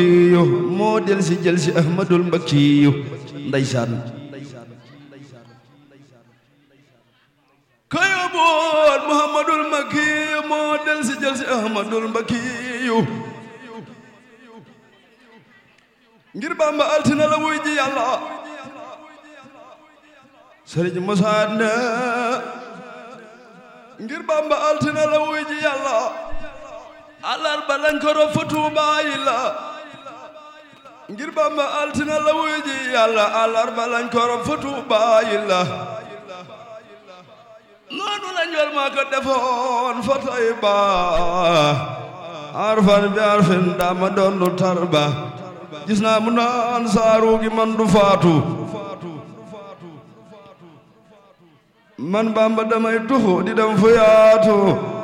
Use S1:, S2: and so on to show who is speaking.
S1: yo moo del si jël si ahmadul mbakkiyu ndeysaan kayo boon muhammadul mbakkiyu moo del si jël si ahmadul mbakkiyu ngir bamba altina la wuy ji yàlla sëriñ Musaa ne ngir bamba altina la wuy ji yàlla alarba lañ ko rob fa Tuubaa yi la ngir bamba altina la wuy ji yàlla alarba lañ ko rob fa Tuubaa yi la noonu la njol maa ko defoon fa Tayba arfan bi arfin dama doon lu tarba gis naa mu naan saaru gi man du faatu man bamba damay tuxu di dem fu yaatu